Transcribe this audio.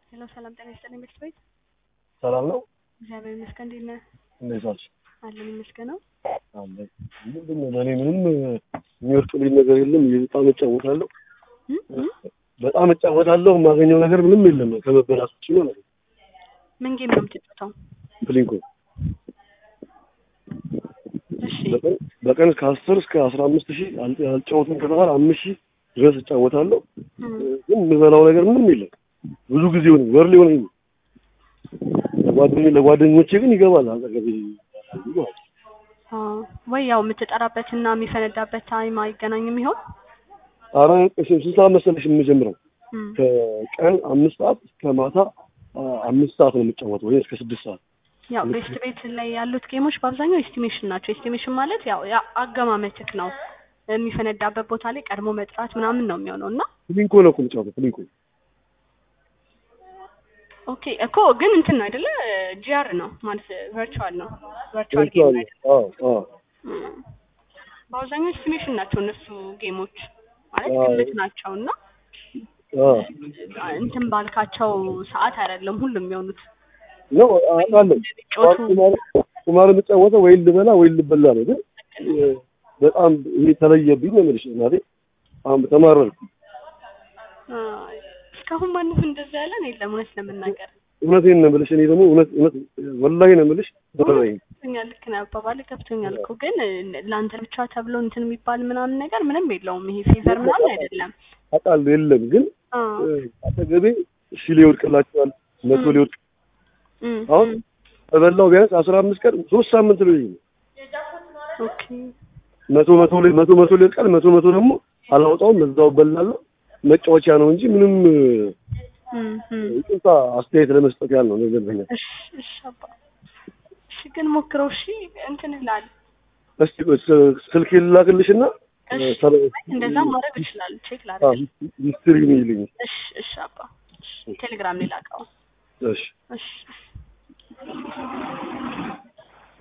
ሄሎ ሰላም ጤና ይስጥልኝ ቤት ቤት ሰላም ነው። እግዚአብሔር ይመስገን። እንዴት ነህ? እንዴት ዋልሽ? አለን ይመስገነው። አለ ምንድን ነው ለእኔ ምንም የሚወርቅልኝ ነገር የለም። በጣም እጫወታለሁ፣ እም? እም? በጣም እጫወታለሁ። የማገኘው ነገር ምንም የለም ከመበላት ውጭ ማለት ነው። ምን ጌም ነው የምትጫወተው? ፕሊንኮ እሺ በቀን በቀን ከአስር እስከ አስራ አምስት ሺህ አል- አልጫወትም ከተባለ አምስት ሺህ ድረስ እጫወታለሁ። እም። ግን የምበላው ነገር ምንም የለም። ብዙ ጊዜ ሆነ ወር ሊሆነኝ ነው። ለጓደኞ- ለጓደኞቼ ግን ይገባል አጠገቤ ይገባል። አዎ። ወይ ያው የምትጠራበትና የሚፈነዳበት ታይም አይገናኝም ይሆን? ኧረ ስንት ሰዓት መሰለሽ የምጀምረው? እም። ከቀን አምስት ሰዓት እስከ ማታ አ- አምስት ሰዓት ነው የምጫወተው ወይ እስከ ስድስት ሰዓት። ያው ቤስት ቤት ላይ ያሉት ጌሞች በአብዛኛው ኤስቲሜሽን ናቸው። ኤስቲሜሽን ማለት ያው ያ አገማመትክ ነው የሚፈነዳበት ቦታ ላይ ቀድሞ መጥራት ምናምን ነው የሚሆነው እና ፕሊንኮ ነው እኮ የምጫወተው ፕሊንኮ። ኦኬ እኮ ግን እንትን ነው አይደለ? ጂአር ነው ማለት ቨርቹዋል ነው ቨርቹዋል ጌም ቨርቹዋል ነው አይደለ? አዎ አዎ እም። በአብዛኛው ኤስቲሜሽን ናቸው እነሱ ጌሞች ማለት አዎ። ግምት ናቸው እና አዎ እንትን ባልካቸው ሰዓት አይደለም ሁሉም የሚሆኑት ነው አውቃለሁ። የሚጮቱ ቁማር ቁማር የምጫወተው ወይ ልበላ ወይ ልበላ ነው። ግን እ፣ በጣም ይሄ ተለየብኝ ነው የምልሽ እናቴ። አሁን ተማረርኩ። አይ፣ እስካሁን ማንም እንደዛ ያለን የለም እውነት ለመናገር እውነቴን ነው የምልሽ። እኔ ደግሞ እውነት እውነት ወላሂ ነው የምልሽ ተረረኝ። ገብቶኛል ልክ ነው አባባል ገብቶኛል እኮ ግን ለአንተ ብቻ ተብሎ እንትን የሚባል ምናምን ነገር ምንም የለውም ይሄ ፌቨር ምናምን አይደለም አውቃለሁ የለም ግን አ እ፣ አጠገቤ ሺ ሊወድቅላቸዋል መቶ ም። ሊወድቅ እም፣ አሁን እም። በበላው ቢያንስ አስራ አምስት ቀን ሶስት ሳምንት ነው ይሄ ኦኬ መቶ መቶ ላይ መቶ መቶ ሊወድቃል መቶ መቶ ደግሞ አላወጣውም እዛው በላለሁ መጫወቻ ነው እንጂ ምንም እም፣ እም። ይቅርታ አስተያየት ለመስጠት ያህል ነው ነገር በኛ እሺ እሺ አባ እሺ ግን ሞክረው እሺ እንትን ይላል እስቲ ስ- ስልክ ልላክልሽና እሺ ሰለ- እንደዛ ማድረግ ይችላል ቼክ አዎ፣ ላድርግ ሂስትሪ ነው ይልኝ እሺ እሺ አባ እሺ ቴሌግራም ላይ ላከው እሺ እሺ